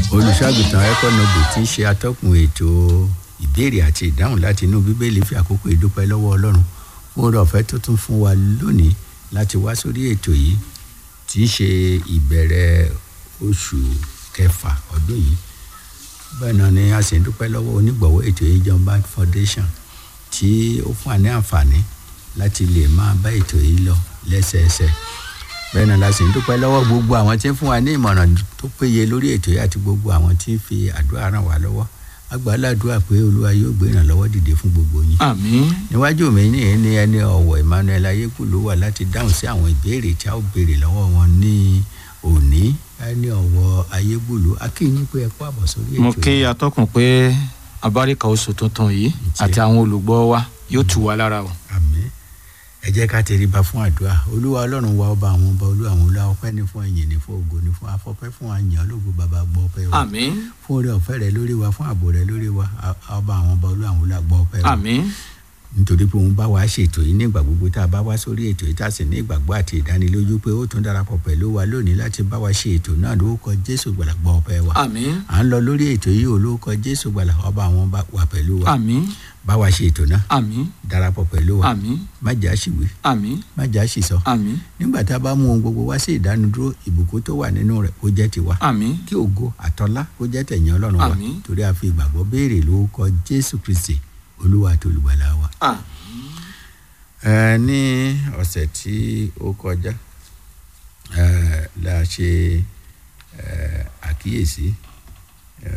olùṣọ́àgùtàn ẹ̀kọ́nọ́bù tí ń ṣe atọ́kùn ètò ìbéèrè àti ìdáhùn láti inú bíbélì fi àkókò ìdúpẹ́ lọ́wọ́ ọlọ́run fún oore ọ̀fẹ́ tó tún fún wa lónìí láti wá sórí ètò yìí tí ń ṣe ìbẹ̀rẹ̀ oṣù kẹfà ọdún yìí bẹ́ẹ̀ náà ni a sì ń dúpẹ́ lọ́wọ́ onígbọ̀wọ́ ètò yìí John Bank Foundation tí ó fún wa ní àǹfààní láti lè máa bá ètò yìí lọ lẹ́sẹẹsẹ bẹ́ẹ̀ náà la sì ń dúpẹ́ lọ́wọ́ gbogbo àwọn tí ń fún wa ní ìmọ̀ràn tó péye lórí ètò yìí àti gbogbo àwọn tí ń fi àdúrà ràn wá lọ́wọ́ agbáládùá pé olúwa yóò gbé ìrànlọ́wọ́ dìde fún gbogbo yín. àmín níwájú mi ní ní ẹni ọ̀wọ̀ Emmanuel ayékùlú wà láti dáhùn sí àwọn ìbéèrè tí a ó béèrè lọ́wọ́ wọn ní òní ẹni ọ̀wọ̀ ayégbùlú akínyìn pé ẹ kú àbọ̀ sórí ètò mo kí atọ́kùn pé abáríkà oṣù tuntun yìí àti àwọn olùgbọ́ wa yóò tù wá lára o. àmín ẹ jẹ́ ká tẹríba fún àdúrà olúwa ọlọ́run wa ọba àwọn ọba olúwa àwọn olúwa ọpẹ́ ní fún ẹ̀yìn ní fún ògo ní fún afọ́pẹ́ fún àyàn ológo bàbá gbọ́ ọpẹ́ wa àmín fún oore ọ̀fẹ́ rẹ lórí wa fún ààbò rẹ lórí wa a- ọba àwọn ọba olúwa àwọn olúwa gbọ́ ọpẹ́ wa àmín nítorí pé òun bá wa ṣètò yìí nígbà gbogbo tá a bá wá sórí ètò yìí tá a sì ní ìgbàgbọ́ àti ìdánilójú pé ó tún darapọ̀ pẹ̀lú wa lónìí láti bá wa ṣe ètò náà lórúkọ jésù gbàlà gbọ́ ọpẹ́ wa àmín à ń lọ lórí ètò yìí olórúkọ jésù gbàlà ọba àwọn ọba wà pẹ̀lú wa àmín bá wa ṣe ètò náà àmín darapọ̀ pẹ̀lú wa àmín má jà ṣìwé àmín má jà ṣìsọ àmín nígbà tá a bá mú ohun gbogbo wá sí ìdánudúró ìbùkún tó wà nínú rẹ̀ kó jẹ́ tiwa àmín kí ògo àtọlá kó jẹ́ tẹ̀yìn ọlọ́run wa Àmín. torí a fi ìgbàgbọ́ béèrè lórúkọ jésù kristi olúwa àti olùgbàlà wa. àmín ẹ ní ọ̀sẹ̀ tí ó kọjá ẹ la ṣe ẹ àkíyèsí ẹ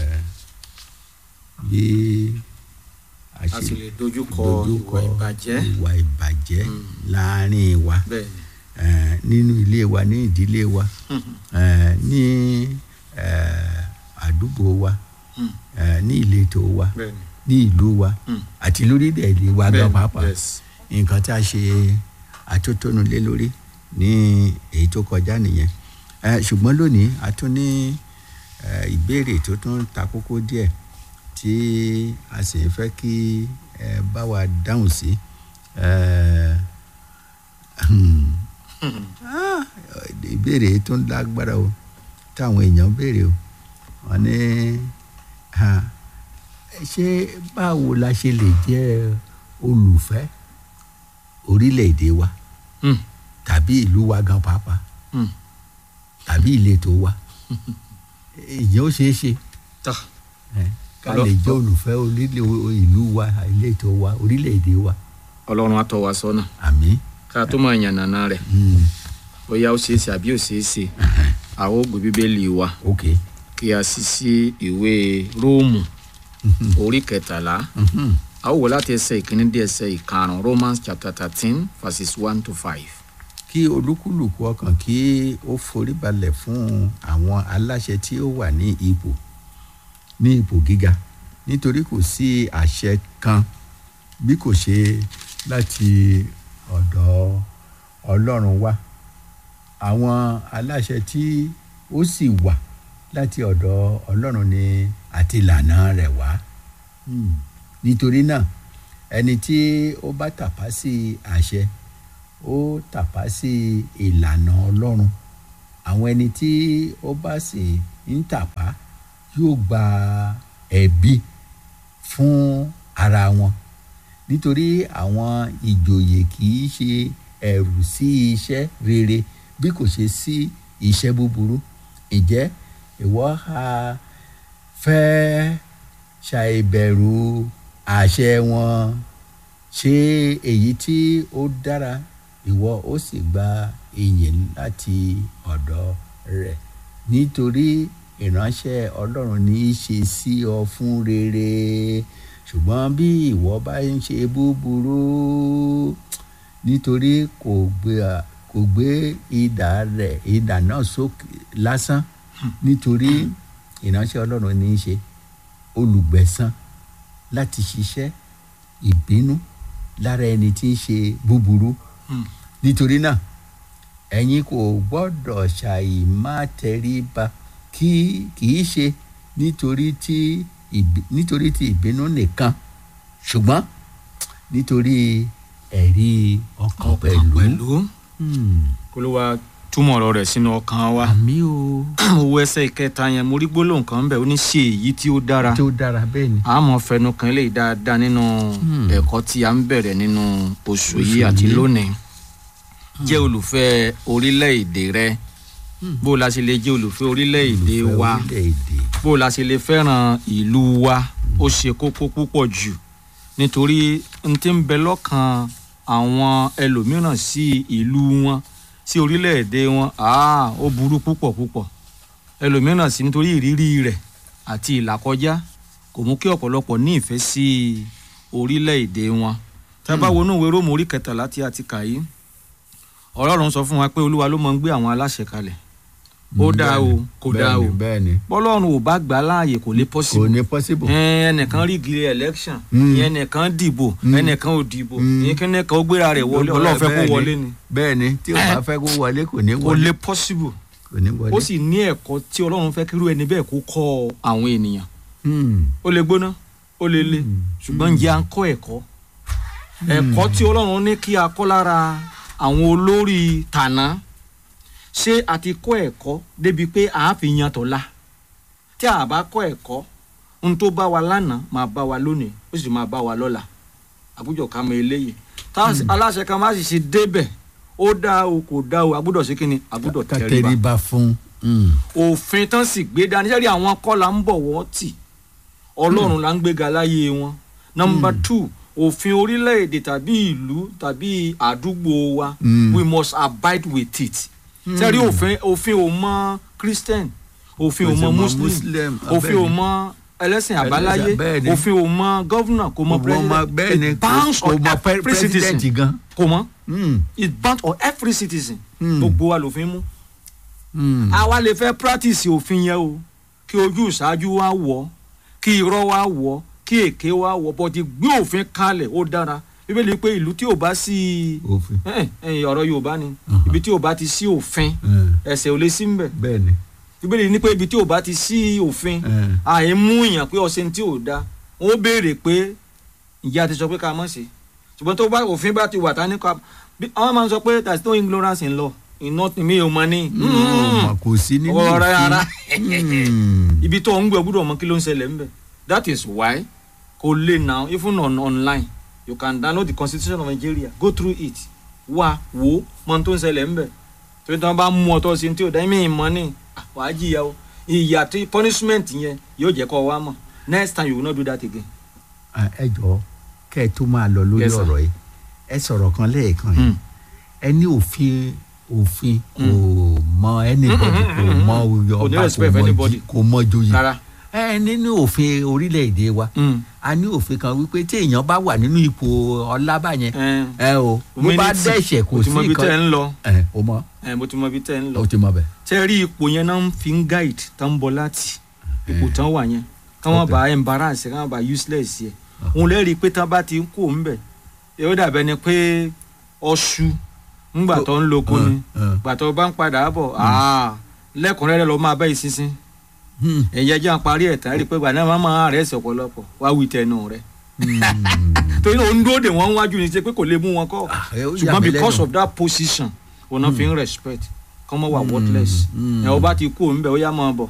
bí a a sì ṣe lè dojú kọ dojúkọ ìwà ìbàjẹ́ ìwà ìbàjẹ́ Mm. láàrin wa bẹ́ẹ̀ ni ẹ nínú ilé wa ní ìdílé wa ẹ ní ẹ àdúgbò wa Mm. ẹ ní ìletò wa bẹ́ẹ̀ ní ni ìlú wa Mm. àti lórílẹ̀-èdè wa bẹ́ẹ̀ gan ni pàápàá yes nǹkan tá a ṣe atótónu lé lórí ní èyí tó kọjá nìyẹn ẹ ṣùgbọ́n lónìí a tún ní ẹ, ìbéèrè tó tún ta kókó díẹ̀ tí a sì ń fẹ́ kí ẹ bá wa dáhùn sí ẹ, hmm, ah, ìbéèrè tó ń lágbára o táwọn èèyàn béèrè o wọ́n ní ah, ṣé báwo la ṣe lè jẹ́ olùfẹ́ orílẹ̀-èdè wa Mm. tàbí ìlú wa gan pàápàá Mm. tàbí ìletò wa ìyẹn ó ṣeé ṣe tà ẹ, ká Ọlọ́- lè jẹ́ olùfẹ́ orílẹ̀ ìlú wa ìletò wa orílẹ̀-èdè wa ọlọ́run á tọ́ wa sọ́nà àmín ká tó máa yànnàná rẹ̀ Mm, bóyá ó ṣeé ṣe àbí ò ṣeé ṣe ẹhẹn, a ó gbé bíbélì wa ok kí a sì sí ìwé róòmù Mhm, orí kẹtàlá mhm. a ó wò láti ẹsẹ̀ ìkíní dé ẹsẹ̀ ìkarùn romans chapter thirteen verses one to five. kí olúkúlùkù ọkàn kí ó forí balẹ̀ fún àwọn aláṣẹ tí ó wà ní ipò ní ipò gíga nítorí kò sí àṣẹ kan bí kò ṣe láti ọ̀dọ̀ ọlọ́run wá àwọn aláṣẹ tí ó sì wà láti ọ̀dọ̀ ọlọ́run ni àti ìlànà rẹ̀ wá Hmm. nítorí náà ẹni tí ó bá tàpá sí àṣẹ ó tàpá sí ìlànà ọlọ́run àwọn ẹni tí ó bá sì ń tàpá yóò gba ẹ̀bi fún ara wọn nítorí àwọn ìjòyè kì í ṣe ẹ̀rù sí iṣẹ́ rere bí kò ṣe sí iṣẹ́ búburú ǹjẹ́ ìwọ ha fẹ́ ṣàìbẹ̀rù àṣẹ wọn ṣe èyí tí ó dára ìwọ ó sì gba ìyìn láti ọ̀dọ̀ rẹ̀ nítorí ìránṣẹ́ ọlọ́run ní í ṣe sí ọ fún rere ṣùgbọ́n bí ìwọ bá ń ṣe búburú nítorí kò gbé kò gbé idà rẹ̀ idà náà sókè lásán nítorí ìránṣẹ́ ọlọ́run ní í ṣe olùgbẹ̀san láti ṣiṣẹ́ ìbínú lára ẹni tí ń ṣe búburú Hmm. nítorí náà ẹ̀yin kò gbọ́dọ̀ ṣàì má tẹríba kí kì í ṣe nítorí tí ìbí- nítorí tí ìbínú nìkan ṣùgbọ́n nítorí ẹ̀rí ọkàn pẹ̀lú. pẹ̀lú Hmm. olúwa túmọ̀ ọ̀rọ̀ rẹ̀ sínú ọkàn wa àmì o mo wo ẹsẹ̀ ìkẹta yẹn mo rí gbólóhùn kan bẹ̀ ó ní ṣe èyí tí ó dára tó dára bẹ́ẹ̀ ni. àmọ́ fẹnu kan eléyìí dáadáa nínú Hmm. ẹ̀kọ́ tí a ń bẹ̀rẹ̀ nínú oṣù Oṣù yìí àti yìí. lónìí jẹ́ olùfẹ́ orílẹ̀-èdè rẹ Hmm. bó o la ṣe lè jẹ́ olùfẹ́ orílẹ̀-èdè Olùfẹ́ wa orílẹ̀-èdè. bó o la ṣe lè fẹ́ràn ìlú wa ó ṣe kókó púpọ̀ jù nítorí n tí ń bẹ lọ́kàn àwọn ẹlòmíràn sí ìlú wọn sí orílẹ̀-èdè wọn àá ó burú púpọ̀ púpọ̀ ẹlòmíràn sí nítorí ìrírí rẹ̀ àti ìlàkọjá kò mú kí ọ̀pọ̀lọpọ̀ ní ìfẹ́ sí orílẹ̀-èdè wọn tá a bá wọnú ìwé róòmù orí kẹtàlá tí a ti kà yìí ọ̀rọ̀ ọ̀run sọ fún wa pé olúwa ló máa ń gbé àwọn aláṣẹ kalẹ̀ ó Mm, dáa bẹ́ẹ̀ o ni, kò bẹ́ẹ̀ dáa o ni, bẹ́ẹ̀ ni bọ́lọ́run ò bá gbà á láàyè kò lè kò possible ní possible. ẹn, ẹnìkan rí giri election Mm. ìyẹn ẹnìkan dìbò Mm. ẹnìkan ò dìbò Mm. ìyẹn kẹ́nìkan ó gbéra rẹ̀ wọlé ọlọ́run fẹ́ kó Bẹ́ẹ̀ ni, wọlé ni bẹ́ẹ̀ ni tí o bá fẹ́ kó wọlé kò ní kò wọlé lè possible kò ní wọlé. ó sì ní ẹ̀kọ́ tí ọlọ́run fẹ́ kírú ẹni bẹ́ẹ̀ kó kọ́ àwọn ènìyàn Hmm. ó lè gbóná ó lè le Mm. ṣùgbọ́n ǹjẹ́ à ń kọ́ ẹ̀kọ́ ẹ̀kọ́ tí ọlọ́run ní kí a kọ́ lára àwọn olórí tàná ṣé a ti kọ́ ẹ̀kọ́ débi pé à á fi yan tọ̀la tí a bá kọ́ ẹ̀kọ́ ohun tó bá wa lánàá máa bá wa lónìí ó sì máa bá wa lọ́la àbújọ ká mọ eléyìí tá aláṣẹ kan má sì ṣe débẹ̀ ó dá o kò dá o àgbúdọ̀ sí kínni àgbúdọ̀ ká tẹríba tẹríba fún. Hmm. òfin tán sì gbé dání sẹ́rí àwọn kọ́ la ń bọ̀ wọ́n tì ọlọ́run la ń gbéga láyé wọn. nọmba two òfin orílẹ̀-èdè tàbí ìlú tàbí àdúgbò wa Mm. we must abide with it. sẹ́rí òfin òfin ò mọ christian òfin ò Kò sì mọ mọ muslim Muslim, òfin ò bẹ́ẹ̀ ni. mọ ẹlẹ́sìn àbáláyé bẹ́ẹ̀ ni. òfin ò mọ gọ́vnà kò mọ Kò mọ bẹ́ẹ̀ ni it bounds kò on mọ every citizen president gan. kò mọ Hmm. it bounds on every citizen Mm. gbogbo wa lòfin mú Hmm. àwa lè fẹ́ practice òfin yẹn o kí ojú ìṣáájú wa wọ̀ kí irọ́ wa wọ̀ kí èké wa wọ̀ bọ́dí gbé òfin kalẹ̀ ó dára bíbélì pé ìlú tí ò bá sí òfin. ẹ̀ ẹ̀ ọ̀rọ̀ yorùbá ni Uh-huh. ibi tí ò bá ti sí òfin Hmm. ẹ̀ṣẹ̀ ò lè sí mbẹ̀ bẹ́ẹ̀ ni. bíbélì ní pé ibi tí ò bá ti sí òfin Hmm. àì mú èèyàn pé ọ̀sẹ̀ tí ò da wọ́n béèrè pé ìyá ti sọ pé ká mọ̀ sí ṣùgbọ́n tó bá òfin bá ti wà tá ní ká bí- àwọn máa ń sọ pé there is no ignorance in law in nothing mi ò mọ ní. Hmm. kò sí nínú ọ̀rọ̀ ara Hmm. ibi tó ń gbé gbúdọ̀ mọ kí ló ń ṣẹlẹ̀ ńbẹ̀ that is why kò lè now even on online you can download the constitution of Nigeria go through it wá wò ó mọ ohun tó ń ṣẹlẹ̀ ńbẹ̀ torí tí wọ́n bá mú ọ tó ṣe tí ò dá mí mọ́ ní ah, wàá jìyà o ìyà tí punishment yẹn yóò jẹ́ kó wá mọ̀ next time you will not do that again. Ah, ẹ jọ kẹ́ ẹ tó máa lọ lórí Yes, sir. ọ̀rọ̀ yìí ẹ sọ̀rọ̀ kan lẹ́ẹ̀kan yìí Hmm. ẹ ní òfin òfin kò mọ anybody kò mọ Kò ní ọba respect kò mọ anybody. jí- kò mọ joyè rárá. ẹ nínú òfin orílẹ̀-èdè wa Mm. a ní òfin kan wípé tí èèyàn bá wà nínú ipò ọlá báyẹn Eh, ẹ o bó bá humility. dẹ́ṣẹ̀ kò mo sí ti mọ ibi tẹ́ ẹ nǹkan ń lọ ẹ o mọ Eh, mo ti mọ ibi tẹ́ ẹ ń lọ. o ti mọ bẹ. tẹ́ rí ipò yẹn náà ń fi ń guide tán ń bọ̀ láti ipò tán wà yẹn káwọn Okay. bá embarrass káwọn bá useless yẹ òun lẹ́rìí pé tán bá ti ń kó ń bẹ̀ yóò dàbẹ́ ni pé ọṣù ńgbà tó ń loko ni gbà tó bá ń padà bọ̀ ah, lẹ́kùnrẹ́rẹ́ lọ máa bẹ́ ìsinsin ẹ̀yẹ jẹ́ à ń parí ẹ̀ tán rí i pé gbà náà máa máa rẹ̀ ẹ̀sẹ̀ ọ̀pọ̀lọpọ̀ wá wí tẹnu rẹ̀ torí náà ó ń dúró dè wọ́n wájú ni ṣe pé kò lè mú wọn kọ́ ṣùgbọ́n because of that position òun náà fi ń respect kọ́ mọ́ wà worthless Mm. ẹ̀ ọ bá ti kú òun bẹ̀ ó yá máa bọ̀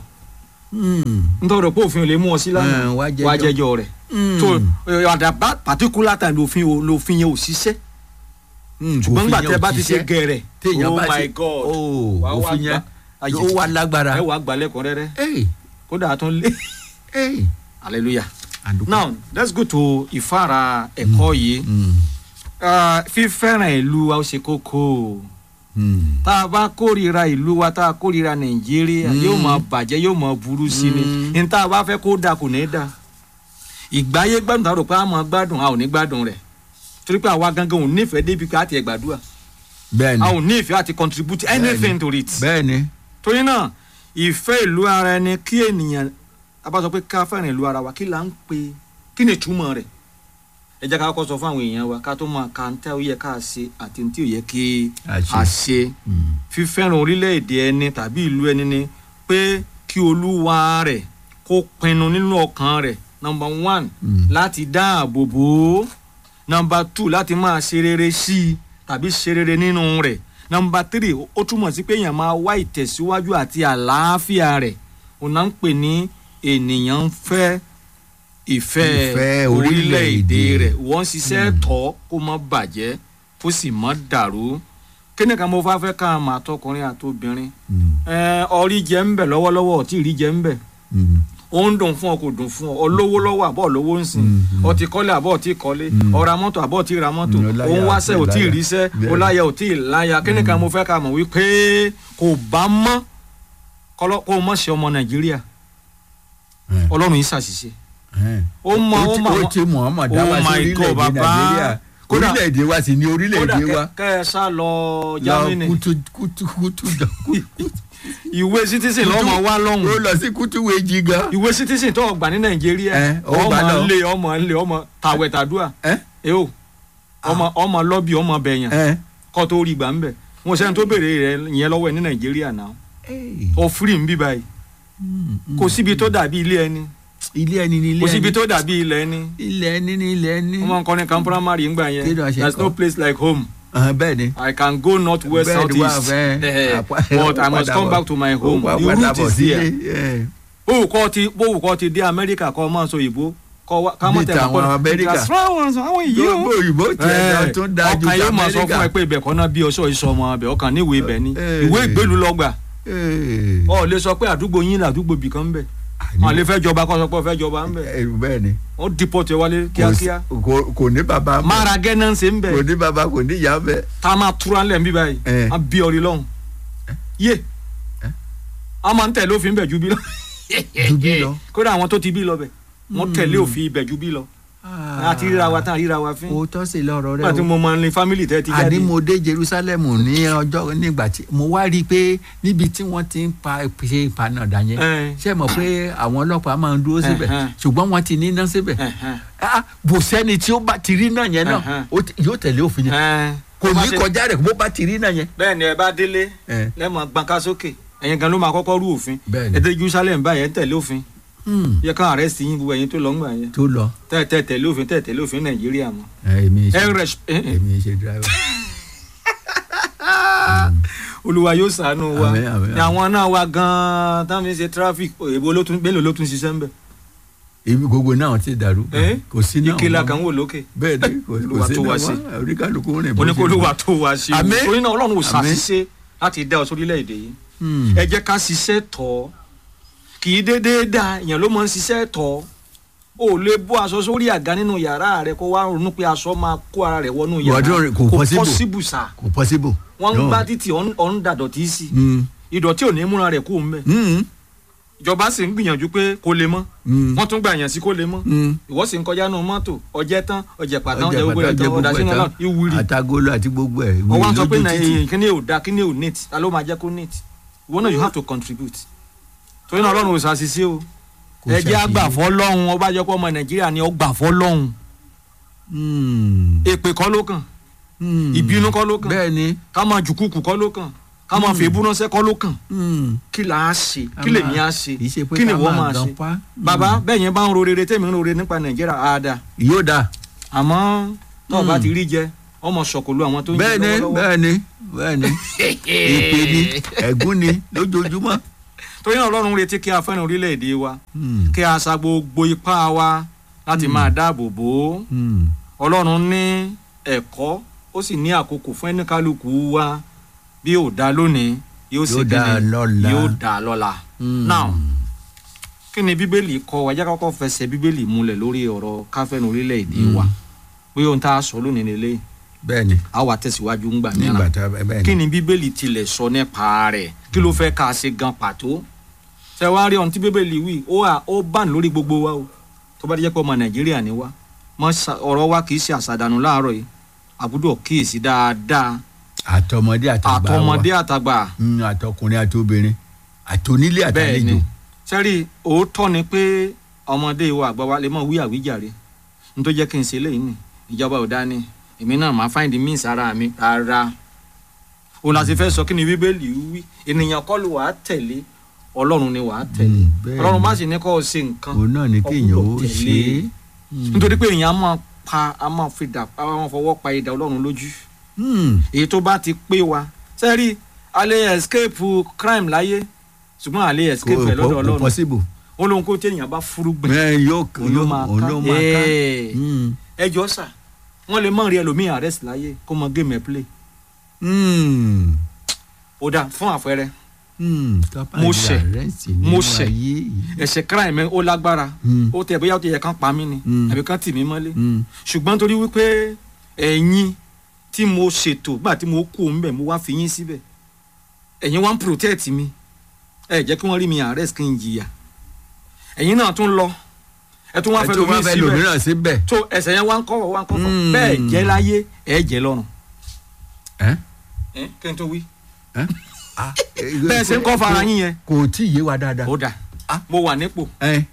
nítorí pé òfin ò lè mú ọ sí lánàá Eh, wá jẹ́jọ́. wá jẹ́jọ́ rẹ̀ so at that particular time lòfin ò- lòfin yẹn ò ṣiṣẹ́ ṣùgbọ́n nígbà tẹ́ bá ti ṣe gẹ̀rẹ̀ téèyàn oh bá my ṣe god oh Wàá wá òfin yẹn gbà- ayé. ó wà lágbára. ẹ wàá gbà lẹ́kùnrẹ́rẹ́ Hey, kódà tó ń lé hey. hallelujah Àdúpẹ́. now let's go to ìfára ẹ̀kọ́ yìí Mm, Ah, fífẹ́ràn ìlú wa ó ṣe kókó mm. tá a bá kórìíra ìlú wa tá a kórìíra nàìjíríà Mm. yóò máa bàjẹ́ yóò máa burú sí ni Mm. ní tá a bá fẹ́ kó dáa kò ní dáa ìgbáyé gbádùn tá a rò pé a máa gbádùn a ò ní gbádùn rẹ̀ torí pé àwa gangan ò nífẹ̀ẹ́ débi pé a ti ẹ̀ gbàdúrà bẹ́ẹ̀ni a ò nífẹ̀ẹ́ àti contribute anything to it bẹ́ẹ̀ni torí náà ìfẹ́ ìlú ara ẹni kí ènìyàn a bá sọ pé ká fẹ́ràn ìlú ara wa kí là ń pè kí ni ìtumọ̀ rẹ̀ ẹ jẹ́ ká kọ́kọ́ sọ fún àwọn èèyàn wa ká tó máa ka ní tí ó yẹ ká ṣe àti ní tí ò yẹ kí Àṣe. a ṣe Mm. fífẹ́ràn orílẹ̀-èdè ẹni tàbí ìlú ẹni ni pé kí olúwa rẹ̀ kó pinnu nínú ọkàn rẹ̀ nọmba one Mm. láti dáàbò bò ó nọmba two láti máa ṣe rere sí i tàbí ṣe rere nínú rẹ̀ nọmba tírì ó túmọ̀ sí pé èèyàn máa wá ìtẹ̀síwájú àti àlàáfíà rẹ̀ òun náà ń pè ní ènìyàn ń fẹ́ ìfẹ́ Ìfẹ́ orílẹ̀-èdè orílẹ̀-èdè. rẹ̀ wọ́n ṣiṣẹ́ tọ́ kó má bàjẹ́ kó sì má dàrú kíni kan mo fà fẹ́ ká máa tọkùnrin àtobìnrin Mm, ẹ ọrí jẹ ń bẹ lọ́wọ́lọ́wọ́ ọtí rí jẹ ń bẹ mm, ó ń dùn fún ọ kò dùn fún ọ olówó lọ́wọ́ àbọ̀ lówó ń sìn Mm, ọtí kọ́lé àbọ̀ ọtí kọ́lé Mm. ọ̀ra mọ́tò àbọ̀ ọtí ra mọ́tò Mm, ọláyà òun wáṣẹ́ àti ọtí ìláyà. ìríṣẹ́ Bẹ́ẹ̀. ọláyà ọtí ìláyà kíni kan mo fẹ́ ká mọ̀ wípé kò bá mọ́ kọ́lọ́- kó o mọ̀ ṣe ọmọ nàìjíríà eh, ọlọ́run yìí ṣàṣìṣe eh. ó mọ ó ó ti- mọ ó ti Muhammad dá wa Oh sí my God, orílẹ̀-èdè bàbá. Nàìjíríà Kódà- orílẹ̀-èdè wa sì ni kódà orílẹ̀-èdè wa kẹ- kẹ ẹ sá lọ lọ Germany kútú kútú kútú dán ìwé citizen lọ́mọ wá ó lọ́hùn lọ sí kútú wéjì gan ìwé citizen tó gbà ní nàìjíríà Eh, ó gbà ọmọ lọ. ńlẹ ọmọ ńlẹ ọmọ tàwẹ̀ tàdúà ẹ ẹ o ọmọ ọmọ lọ́bì ọmọ bẹ̀yàn ẹ kọ́ tó rí gbà ń bẹ̀ wọn sẹ́ni tó béèrè rẹ yẹn lọ́wọ́ ẹ ní nàìjíríà náà ọ firi ń bí báyìí kò síbi tó dàbí ilé ẹni ilé ẹni ní ilé kò síbi ẹni tó dàbí ilẹ̀ ẹni ilé ẹni ní ilé ẹni wọ́n máa ń kọ́ni kan primary ń gbà yẹn Kí ló ṣe there is no kọ́? place like home Ahàn, bẹ́ẹ̀ ni I can go north west Bẹ́ẹ̀ south ni wà east fẹ́. Eh, Àpá- but I ó must padà come bọ̀. back to my Ó home wá the padà root bọ̀ is sílé, there eh. bówù kọ́ ti bówù kọ́ ti dé amẹ́ríkà kọ́ máa sọ òyìnbó kọ́ wá ká má Bí tẹ̀ tàwọn mọ́ Amẹ́ríkà. àwọn èyí gbogbo o òyìnbó tiẹ̀ náà tún dáa ju ọkàn yóò máa sọ fún ẹ t'Amẹ́ríkà. pé ibẹ̀ kọ́ náà bí ọṣọ ìṣọ ọmọ ọbẹ̀ ọkàn níwèé ibẹ̀ ni Eh. ìwé ìgbélú lọ́gbà Eh. ọ lè sọ pé àdúgbò yín làdúgbò bìkan bẹ̀ wọn lè fẹ́ jọba kọ́ sọ pé ọ fẹ́ jọba ń bẹ̀ Eh, bẹ́ẹ̀ ni ó dìpọ̀tì wálé Kò sí- kíákíá kò- kò ní bàbá ń bẹ̀. mára gẹ́nà ń ṣe ń bẹ̀ kò ní bàbá kò ní ìyá ń bẹ̀. tá a máa túra ńlẹ̀ ń bí báyìí Eh. a bí ọrí lọ́hùn yé a máa ń tẹ̀lé òfin bẹ̀ ju bí lọ Ju bí lọ. kódà àwọn tó ti bí lọ bẹ̀ wọ́n tẹ̀lé òfin ibẹ̀ ju bí lọ àti ríra wa tán ríra wa fín òótọ́ sí lọ́rọ̀ rẹ nígbà tí mo máa ń lé fámìlì tẹ́ ti jáde àní mo dé Jerusalem ní ọjọ́ nígbà tí mo wá rí i pé níbi tí wọ́n ti ń pa ṣe ìpanàdà yẹn Eh. ṣé mọ̀ pé àwọn ọlọ́pàá máa ń dúró síbẹ̀ Ẹ̀hẹ́n. ṣùgbọ́n wọ́n ti níná síbẹ̀ Ẹ̀hẹ́n. Ah, bò sẹ́ni tí ó bá ti rí náà yẹn náà Ẹ̀hẹ́n. ó ti- yóò tẹ̀lé òfin yẹn Ẹn, kò bó bá ní ṣe- kọjá rẹ̀ bó bá ti rí náà yẹn. bẹ́ẹ̀ ni ẹ bá délé Eh. lẹ́mọ̀ gbọ̀nká sókè ẹ̀yin gan ló máa kọ́kọ́ rú òfin Bẹ́ẹ̀ ni. ẹ dé Jerusalem báyẹn ń tẹ̀lé òfin Hmm, yẹ ká arrest yín gbogbo ẹ̀yin tó lọ ń gbà yẹn tó lọ tẹ́ tẹ́ tẹ̀lé òfin tẹ́ tẹ̀lé òfin Nàìjíríà mọ́ Eh, èmi ẹ ṣe rẹ̀ èmi ṣe driver. Olúwa yóò ṣàánú wa Àmín, àmín, ní àwọn náà wa gan-an táwọn fi ń ṣe traffic èbó ló tún bẹ́ẹ̀ ló tún ṣiṣẹ́ ń bẹ̀ ibi gbogbo náà ti dàrú Eh? kò sí náà ìkìlà mọ́. kan wò lókè bẹ́ẹ̀ ni kò Olúwa kò sí tó wá náà sí. mọ́ oníkálukú rìn bó ṣe oníkólúwa wù. tó wá sí i Àmín. torí náà Ọlọ́run ò Àmín. ṣàṣìṣe láti dá ọ sórílẹ̀-èdè yìí Hmm. ẹ jẹ́ ká ṣiṣẹ́ tọ́ kì í déédéé da èèyàn ló máa ń ṣiṣẹ́ tọ́ o ò lè bó aṣọ sórí àga nínú yàrá rẹ kó wá ronú pé aṣọ máa kó ara rẹ wọnú yàrá Wọ́n dún- kò possible. possible sà kò possible. wọ́n ń No. gbá títì ọ̀n ọ̀n dàdọ̀tí sí Hmm. ìdọ̀tí ò ní múra rẹ̀ kó ń bẹ̀ Hmm. ìjọba sì ń gbìyànjú pé kó lè mọ́ Hmm. wọ́n tún gbà yàn sí kó lè mọ́ Hmm. ìwọ́ sì ń kọjá nù mọ́tò ọjẹ́ tán ọjẹ́ pàtàn Ọjà ọjẹ́ gbogbo rẹ̀ pàtàkì tán gbogbo ọ̀dà sínú ẹ̀ náà tán. ìwúrí àtagolo àti gbogbo ẹ̀. ọwọ́ à ń sọ pé lójú na títì. kíní ò da kíní ò neat ta ló máa jẹ́ kó neat ìwọ náà you have to contribute torí náà ọlọ́run ò ṣàṣìṣe o Kò ẹ jẹ́ ṣàṣìṣe. àgbàfọ́ lọ́hùn ọba jẹ́ pé ọmọ nàìjíríà ni ọgbàfọ́ lọ́hùn Hmm. èpè kọ́ ló kàn Hmm. ìbínú kọ́ ló kàn bẹ́ẹ̀ ni. ká máa jùkúkù kọ́ ló kàn ká máa fèébú ránṣẹ́ kọ́ ló kàn Hmm. kí là á ṣe Ká kí lèmi máa- á ṣe kì í ṣe pé kí ni ká ìwọ máa máa gan ṣe pa. bàbá bẹ́ẹ̀ yẹn bá ń ro rere tèmi ń ro rere nípa nàìjíríà àdá yóò dáa. àmọ́ tó o bá Hmm. ti rí jẹ ọmọ sọ̀kòlù àwọn tó ń jẹ bẹ́ẹ̀ ni lọ́wọ́lọ́wọ́ bẹ́ẹ̀ ni bẹ́ẹ̀ ni èpè ni ẹ̀gún ni lójoojúmọ́. torí náà ọlọ́run retí kí a fẹ́ràn orílẹ̀-èdè wa Hmm. kí a sa gbogbo ipá wa láti máa dáàbò bò ó Hmm. ọlọ́run ní ẹ̀kọ́ ó sì ní àkókò fún ẹnìkálukú wa bí yóò dá lónìí yóò sì Yóò dá kíni? lọ́la. yóò dá lọ́la. Hmm. now kí ni bíbélì kọ́ wa jẹ́ ká kọ́kọ́ fẹsẹ̀ bíbélì múlẹ̀ lórí ọ̀rọ̀ káfẹ́nu orílẹ̀-èdè Hmm. wa bí ohun tá a sọ lónìí nílé bẹ́ẹ̀ ni a wà tẹ̀síwájú ńgbà nígbà mìíràn tá a bẹ́ẹ̀ kí ni. ni bíbélì tilẹ̀ sọ nípa rẹ̀ kí ló fẹ́ ká ṣe gan pàtó ṣe wá rí ohun tí bíbélì wí ó wà ó bàn lórí gbogbo wa o tó bá jẹ́ pé ọmọ nàìjíríà ni wá mọ ṣà- ọ̀rọ̀ wa kì í ṣe àṣàdànù láàárọ̀ yìí àbúdọ̀ kíyèsí dáadáa àtọmọdé àtàgbà wa àtọmọdé àtàgbà Hmm, àtọkùnrin àtobìnrin àtonílé bẹ́ẹ̀ ni àtàlejò. sẹ́rí òótọ́ ni pé ọmọdé wa àgbà wa lè mọ̀ wí àwíjàre n tó jẹ́ kí n ṣe léyìí ni ìjọba ò dání èmi náà máa find the means ara mi rárá òun la ti fẹ́ sọ kí ni bíbélì wí ènìyàn kọ́ ló wàá tẹ̀lé ọlọ́run ni wàá tẹ̀lé Hmm, bẹ́ẹ̀ ọlọ́run ni. má sì ní kọ́ ọ ṣe nǹkan òun náà ni kéèyàn ó ọgbọ́dọ̀ ṣe tẹ̀lé. é. Hmm. nítorí pé èèyàn á máa pa á máa fi dà á máa fọwọ́ pa idà ọlọ́run lójú Hmm. èyí tó bá ti pé wa sẹ́rí a lè escape crime láyé ṣùgbọ́n a lè escape ẹ̀ lọ́dọ̀ kò ọlọ́run possible. ó lóun kó téèyàn bá furugbìn bẹ́ẹ̀ yóò òun ló máa òun ká ló máa ká. Ee. Mm. ẹ jọ sà wọ́n lè mọ̀ rí ẹlòmíì arrest láyé kó mọ game ẹ̀ play Mm. ó dà fún àpẹẹrẹ Mm. Kápá Mo ìdí ṣẹ̀. àrẹ́sì Mo nínú ṣẹ̀. ayé yìí. ẹ̀ṣẹ̀ crime ẹ̀ ó lágbára Mm. ó tẹ̀ bóyá ó ti yẹ kán pa mí ni Mm. àbí kán tì mí mọ́lé Mm. ṣùgbọ́n torí wípé ẹ̀yin tí mo ṣètò gbà tí mo kú òun bẹ̀ mo wá fi yín síbẹ̀ ẹ̀yin wá ń protect mi ẹ jẹ́ kí wọ́n rí mi arrest kí n jìyà ẹ̀yin náà tún lọ ẹ tún wá ẹ fẹ́ tún lómi wá fẹ́ síbẹ̀ lòmíràn síbẹ̀. tó ẹsẹ̀ yẹn wá ń kọ́wọ́ wá ń kọ́fọ́ Mm. bẹ́ẹ̀ jẹ́ láyé ẹ jẹ́ lọ́run Ẹ́? ẹ kí n tó wí Ẹ́? Ah, bẹ́ẹ̀ ṣe ń kọ́ fara yín yẹn kò tí ì yé wa dáadáa. ó dà Ah. mo wà nípò ẹ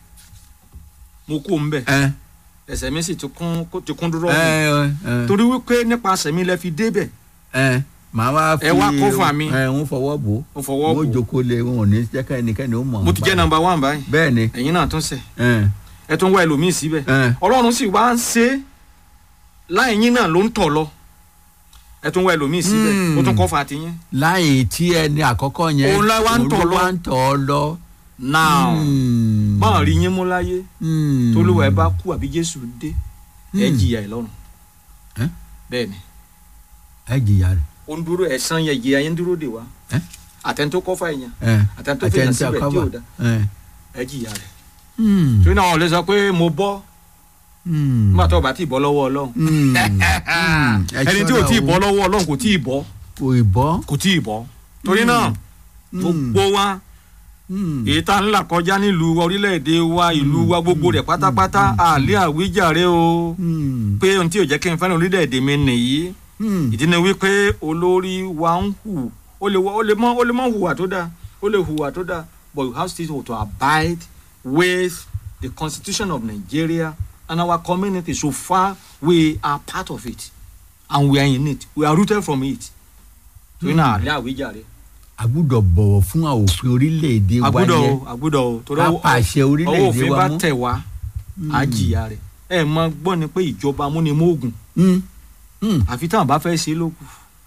mo kú òun bẹ̀ ẹ ẹsẹ̀ mi sì ti kún kó- ti kún dúró ẹ ẹ torí wípé nípasẹ̀ mi lẹ fi débẹ̀ ẹ màá wá fi Ẹ wá kó fún àmì. ẹ ń fọwọ́ bò ó mo fọwọ́ mo bò jókòó lé wọn ò ní jẹ́ ká ẹnikẹ́ni ó mọ̀ mo ti jẹ́ number one báyìí bẹ́ẹ̀ ni ẹ̀yin náà tún sẹ̀ ẹ ẹ tún wá ẹlòmíì síbẹ̀ ẹ ọlọ́run sì wá ń ṣe é láì yín náà ló ń tọ̀ lọ ẹ tún wá ẹlòmíì síbẹ̀ Hmm. ó tún kọ́ fa tiyín. láì tí ẹni àkọ́kọ́ yẹn Òun la wá ń tọ̀ òun lọ. wá ń tọ̀ ọ lọ. now Hmm. báwọn rí yín mú láyé Hmm. tolúwa ẹ bá kú àbí jésù dé ẹ Hmm. jìyà ẹ lọ́run Ẹ́? bẹ́ẹ̀ ni ẹ jìyà rẹ̀ ó ń dúró ẹ̀san yẹ ìjìyà yẹn ń dúró dè wá Ẹ́? àtẹni tó kọ́ fa èèyàn ẹ àtẹni tó fèèyàn àtẹnudí síbẹ̀ tí àkọ́bà ò da ẹ. ẹ jìyà rẹ̀ Hmm. torí náà wọn lè sọ pé mo bọ́ Hmm. nígbà tó o bá tí ì bọ́ lọ́wọ́ ọlọ́run Hmm. Hmm. Ẹ ẹni tí ò ṣọ́ra tí ì o. bọ́ lọ́wọ́ ọlọ́run kò tí ì bọ́ kò ì bọ́. kò tí ì bọ́ torí náà Hmm. gbogbo wa Hmm. èyí tá ń là kọjá nílùú orílẹ̀-èdè wa ìlú wa gbogbo rẹ̀ pátápátá àlẹ́ àwíjàre o Hmm. pé ohun tí ò jẹ́ kí n fẹ́ràn orílẹ̀-èdè mi nìyí Hmm. ìdí ni wípé olórí wa ń hù ó lè wọ- ó lè mọ ó lè mọ hùwà tó dáa ó lè hùwà tó dáa but you have still to abide with the constitution of Nigeria and our community so far we are part of it and we are in it we are rooted from it torí náà àlẹ́ àwíjàre a gbúdọ̀ bọ̀wọ̀ fún òfin orílẹ̀-èdè wa àgbúdọ̀ o yẹn àgbúdọ̀ o torí ká ọwọ́- pàṣẹ ọwọ́ orílẹ̀-èdè òfin wa bá mú. tẹ̀ wá á jìyà rẹ̀ ẹ mọ gbọ́ ni pé ìjọba amúnimóògùn Hmm. Hmm. àfi táwọn bá fẹ́ ṣe é lókù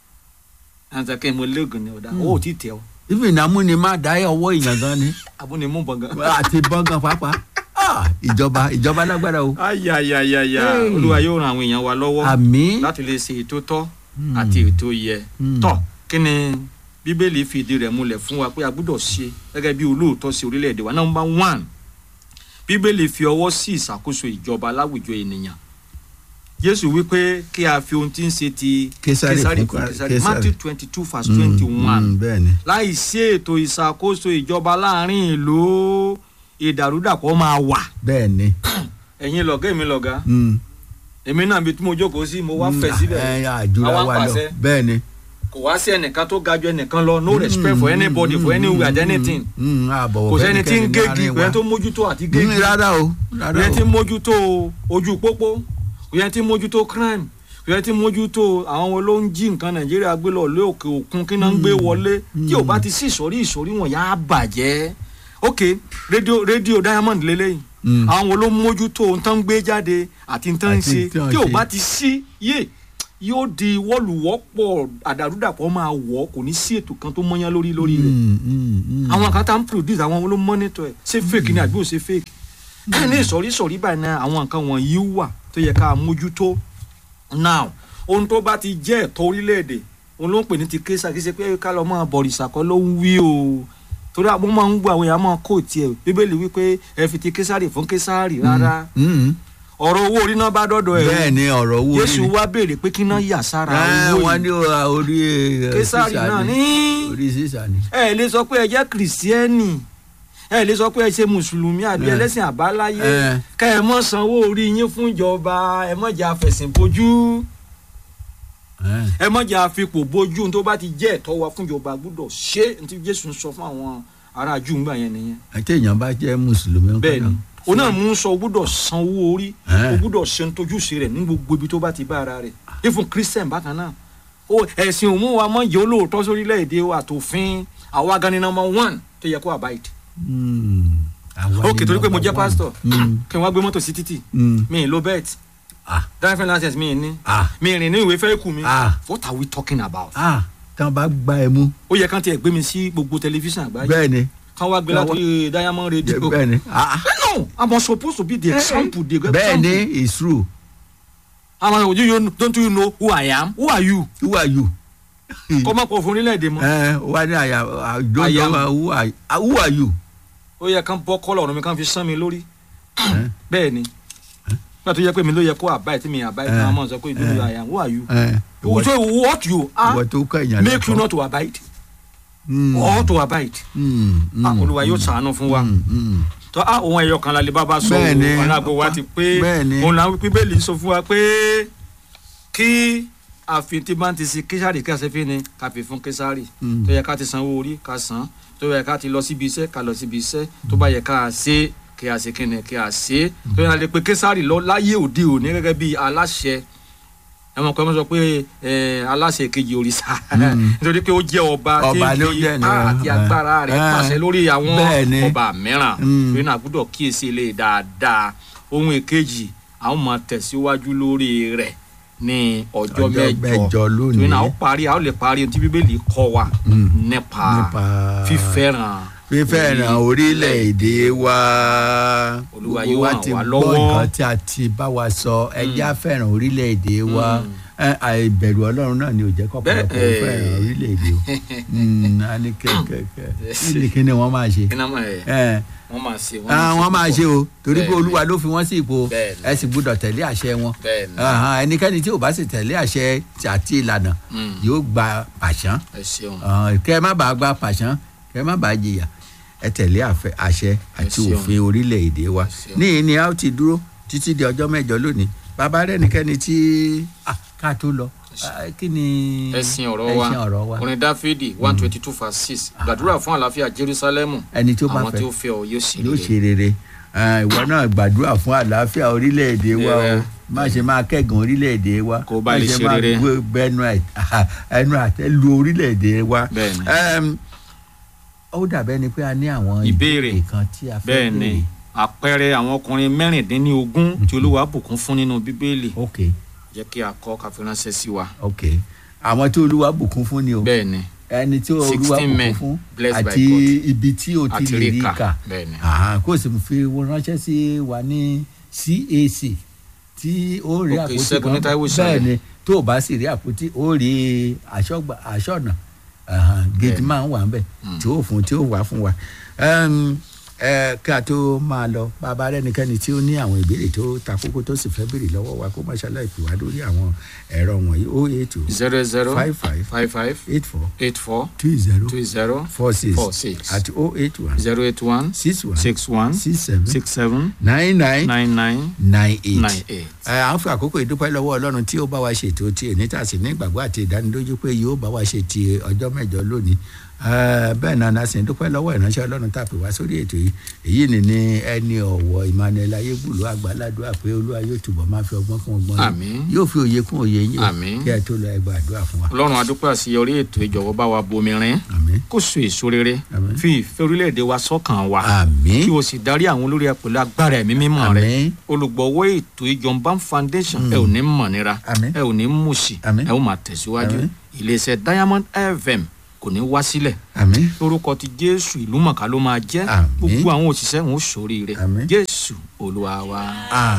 àtàkẹ́ mo lóògùn ni ọ̀dà owó ò tí ì tẹ̀ ọ́ even amúni má dá ọwọ́ èèyàn gan ni amúnimóògùn àti bọ́ngàn pàápàá Ah, ìjọba ìjọba lágbára o. ayayayaya Hey. olúwa yóò ran àwọn èèyàn wa lọ́wọ́ àmì. láti lè ṣe ètò tọ́ Hmm. àti ètò yẹ Hmm. tọ́ kí ni bíbélì fìdí rẹ̀ múlẹ̀ fún wa pé a gbọ́dọ̀ ṣe gẹ́gẹ́ bí olóòótọ́ sí orílẹ̀-èdè wa number one bíbélì fi ọwọ́ sí ìṣàkóso ìjọba láwùjọ ènìyàn jésù wípé kí a fi ohun tí ń ṣe ti Késárì késárì fún fún késárì Késárì. matthew twenty two verse twenty one bẹ́ẹ̀ ni. láì sí ètò ìṣàkóso ìjọba láàrin ìlú ìdàrúdàpọ̀ máa wà bẹ́ẹ̀ ni. ẹ̀yin lọ̀gá èmi lọ̀gá Hmm. èmi náà bí tí mo jókòó sí mo wá Hmm. fẹ̀ síbẹ̀ ẹ àjùra Àwa ń wa lọ pàṣẹ. bẹ́ẹ̀ ni. kò wá sí ẹnìkan tó ga ju ẹnìkan lọ no respect for anybody for anywhere and anything Hmm. àbọ̀wọ̀ kò sẹ́ni tí ń fẹ́nikẹ́ni gégi láàrin kò yẹn wa. tó mójútó àti Hmm, gégi rárá o kò rárá yẹn tí o. ń mójútó ojú pópó kò yẹn tí ń mójútó crime kò yẹn tí ń mójútó àwọn wo ló ń jí nǹkan nàìjíríà gbé lọ lé òkè òkun kí náà ń gbé wọlé tí ò bá ti sí ìsọ̀rí ìsọ̀rí wọn yà á bàjẹ́ ok rédíò rédíò diamond lélẹ́yìn Hmm. àwọn wo ló ń mójútó ohun tán ń gbé jáde àti ohun tán ń Àti ṣe tí wọ́n tí ò ṣe. bá ti sí yé yóò di wọ́lùwọ́pọ̀ àdàrúdàpọ̀ máa wọ̀ kò ní sí ètò kan tó mọ́yán lórí lórí rẹ̀ Hmm, hmm, hmm. àwọn kan tá ń produce àwọn ló monitor ẹ̀ ṣé fake ni àbí ò ṣe fake ẹ̀ ní ìsọ̀rí ìsọ̀rí báyìí náà àwọn nǹkan wọ̀nyí wà tó yẹ ká mójútó now ohun tó bá ti jẹ́ ẹ̀tọ́ orílẹ̀-èdè òun ló ń pè ní ti kéésà kí ṣe pé ká lọ máa bọ̀rìṣà kọ́ ló ń wí o torí àwọn máa ń gbọ́ àwọn èèyàn máa kó tiẹ̀ bíbélì wípé ẹ fi ti késàrì fún késàrì rárá Hmm. ọ̀rọ̀ owó orí náà bá dọ́dọ̀ ẹ̀ bẹ́ẹ̀ ni ọ̀rọ̀ owó Jésù wá béèrè pé kí náà yà sára ẹ owó wọ́n yìí ní o- orí eh, késàrì sísà náà ni. ní orí sísà ni. ẹ lè sọ pé ẹ jẹ́ kìrìsìtẹ́nì ẹ lè sọ pé ẹ ṣe mùsùlùmí àbí Eh. ẹlẹ́sìn àbáláyé Eh. ká ẹ mọ̀ sanwó orí yín fún ìjọba ẹ mọ̀ jẹ́ àfẹ̀sìn bojú Eh. ẹ mọ̀ jẹ́ àfipò bojú tó bá ti jẹ́ ẹ̀tọ́ wa fún ìjọba gbọ́dọ̀ ṣe ní tí Jésù ń sọ fún àwọn ará Júù ńgbà yẹn nìyẹn àti èèyàn bá jẹ́ mùsùlùmí ńkọ́ bẹ́ẹ̀ ni náà? òun náà mú sọ o gbọ́dọ̀ sanwó orí Eh. o gbọ́dọ̀ ṣe ń tojúṣe rẹ̀ ní gbogbo ibi tó bá ti bá ara rẹ̀ ifun Christian bákan náà o ẹ̀sìn òun wa mọ̀ jẹ́ olóòótọ́ sórílẹ̀-èdè wa àtòfin àwa gan ni number one tó yẹ kó abide Hmm. Àwa ok ni torí pé mo number jẹ́ one. pastor Hmm. kí n wá gbé mọ́tò sí títì Hmm. mi ì lo bet Ah. driving license mi ì ní Ah. mi ì rìn ní ìwé fẹ́ kù mi Ah. what are we talking about. Ah. tán bá gbá ẹ mú ó yẹ kán tiẹ̀ gbé mi sí gbogbo tẹlifíṣàn àgbáyé bẹ́ẹ̀ ni kán wá gbé láti diamond radio bẹ́ẹ̀ ni ah, no i'm supposed to be the example the example bẹ́ẹ̀ ni it's true i'm like you, you don't you know who i am who are you who are you. kọ́ máa pọ̀ fún orílẹ̀-èdè mọ́ ẹ wá ní àyà I àjọyọ̀ am. who are ah, who are you. ó yẹ kán bọ́ kọ́lọ̀ ọ̀run mi kán fi sán mi lórí Eh, bẹ́ẹ̀ ni nígbà tó yẹ pé mi ló yẹ kó àbáyé tí mi àbáyé tí Eh. wọ́n máa sọ pé ìdúró i am who are you eh, ìwọ so what you ìwọ are tó kọ èèyàn make you not to abide Mm, or to abide mm, mm, ah olúwa yóò ṣàánú fún wa mm, mm. tó a òun ẹyọ kan lálẹ́ bàbá sọ Bẹ́ẹ̀ ni. òun alágbó wa ti pé Bẹ́ẹ̀ ni. òun làwọn bíbélì sọ fún wa pé kí àfin tí bá ń ti sin késàrì kí àṣẹfín ni ká fi fún késàrì Mm. tó yẹ ká ti sanwó orí ká san tó yẹ ká ti lọ síbi iṣẹ́ ká lọ síbi iṣẹ́ tó bá yẹ ká ṣe kí a ṣe kí ni kí a ṣe tó yẹ ká lè pe késàrì lọ láyé òde òní gẹ́gẹ́ bí aláṣẹ ẹ mọ̀ pé wọ́n sọ pé ẹ, aláṣẹ kejì òrìṣà Mm. nítorí pé ó jẹ́ ọba tí Ọba ń ló fi jẹ́ ni, ipá àti eh, agbára rẹ̀ eh, pàṣẹ lórí àwọn bẹ́ẹ̀ ni. ọba mìíràn Mm. torí náà gbọ́dọ̀ kíyèsí ilé dáadáa ohun èkejì àwọn máa tẹ̀síwájú lórí rẹ̀ ní ọjọ́ Ọjọ́ mẹ́jọ mẹ́jọ lónìí. torí náà ó parí a ó lè parí ohun tí bíbélì kọ́ wa Mm. nípa Nípa fífẹ́ràn fífẹ́ràn orílẹ̀-èdè wa Olúwa Gbogbo yóò wa ràn ti wá gbọ́ lọ́wọ́. nǹkan tí a ti bá wa sọ ẹjẹ́ fẹ́ràn orílẹ̀-èdè wa Ẹ, àìbẹ̀rù ọlọ́run náà ni ò jẹ́ kọ́pọ̀lọpọ̀ Bẹ́ẹ̀, fẹ́ràn orílẹ̀-èdè o Mm, a ní kẹ́kẹ́kẹ́ kí ni kí ni wọ́n máa ṣe iná mọ̀ ẹ̀ Ẹ, wọ́n máa ṣe ah, wọ́n máa ṣe o torí pé Bẹ́ẹ̀ ni. olúwa ló fi wọ́n sí ipò Bẹ́ẹ̀ ni. ẹ sì gbọ́dọ̀ tẹ̀lé àṣẹ wọn bẹ́ẹ̀ ni Ahan, ẹnikẹ́ni tí ò bá sì tẹ̀lé àṣẹ àti ìlànà Mm. yóò gba pàṣán ẹ ṣeun Ah, kẹ́ ẹ má bàa gba pàṣán kẹ́ ẹ má bàa jìyà ẹ tẹ̀lé àfẹ- àṣẹ àti ṣeun. òfin orílẹ̀-èdè wa Ẹ ṣeun. níyì ni a ó ti dúró títí di ọjọ́ mẹ́jọ lónìí bàbá rẹ̀ nìkẹ́ni tí ah, ká tó lọ ah, kí ni ẹ̀sìn ọ̀rọ̀ wa ẹ̀sìn ọ̀rọ̀ wa orin dáfídì one twenty two verse six gbàdúrà fún àlàáfíà jerusalem ẹni tó bá àwọn tí fẹ́ ó fẹ́ ọ yóò sì yóò rere. ṣe rere Ah, ìwọ náà gbàdúrà fún àlàáfíà orílẹ̀-èdè wa o Yeah. má ṣe máa kẹ́gàn orílẹ̀-èdè wa Kó bá má lè ṣe ṣe máa rere. gbé- gbẹnu ẹ̀- ẹnu àtẹ́ lu orílẹ̀-èdè wa. Bẹ́ẹ̀ni. Em, ó dàbẹ́ ni pé a ní àwọn Ìbéèrè. kan tí a fẹ́ bẹ́ẹ̀ ni àpẹẹrẹ àwọn ọkùnrin mẹ́rìndínlógún tí olúwa bùkún fún nínú bíbélì ok jẹ́ kí a kọ́ ká fi ránṣẹ́ sí wa. ok àwọn tí olúwa bùkún fún ni o bẹ́ẹ̀ ni ẹni tí olúwa 16 bùkún men fún blessed by àti God. ibi tí o ti àti lè rí ríkà kà bẹ́ẹ̀ ni. Àhán, kó o sì fi wọn ránṣẹ́ sí wa ní CAC tí ó rí Ok, àpótí Ṣẹ́gun ní Táíwò Ìsàlẹ̀. bẹ́ẹ̀ ni tó o bá sì rí àpótí ó rí aṣọ́gbà aṣọ́nà gate Bẹ́ẹ̀. máa ń wà ńbẹ̀ tí ó fún tí ó wà fún wa Ẹm, ẹ, kí a tó máa lọ bàbá rẹnikẹ́ni tí ó ní àwọn ìbéèrè tó ta kókó tó sì fẹ́ béèrè lọ́wọ́ wa kó má ṣàlàyé pè wá lórí àwọn ẹ̀rọ wọ̀nyí ó eight two zero zero five five five five eight four eight four two zero two zero four six four six àti ó eight one zero eight one six one six one six seven six seven nine nine nine nine nine eight. nine eight. ẹ à ń fi àkókò ìdúpẹ́ lọ́wọ́ ọlọ́run tí ó bá wa ṣètò tí èní tà sí ní ìgbàgbọ́ àti ìdánilójú pé yóò bá wa ṣe ti ọjọ́ mẹ́jọ lónìí Ẹ, bẹ́ẹ̀ náà la sì ń dúpẹ́ lọ́wọ́ ìránṣẹ́ ọlọ́run tàpé wá sórí ètò yìí èyí ni ní ẹni ọ̀wọ́ Emmanuel ayégbùlú àgbàládùá pé olúwa yóò túbọ̀ máa fi ọgbọ́n kún ọgbọ́n yín. Àmín. yóò fi òye kún òye yín o. Àmín. kí ẹ tó lọ ẹgbẹ́ àdúrà fún wa. ọlọ́run adúpẹ́ àṣeyọrí ètò ìjọ̀wọ́ bá wa bomi rin àmín kó so èso rere Àmín. fi ìfẹ́ orílẹ̀-èdè wa sọ́kàn wa àmín kí o sì darí àwọn olórí ẹ pẹ̀lú agbára ẹ̀mí mímọ́ rẹ àmín olùgbọ̀wọ́ ètò ìjọba foundation ẹ ò ní mọ̀nira Àmín. ẹ ò ní mùsì Àmín. ẹ ò máa tẹ̀síwájú Àmín. iléeṣẹ́ diamond fm kò ní wá sílẹ̀ àmín lórúkọ ti jésù ìlú mọ̀ká ló máa jẹ́ Àmín. gbogbo àwọn òṣìṣẹ́ wọn ó ṣoríire Àmín. jésù olúwa wa. àmín.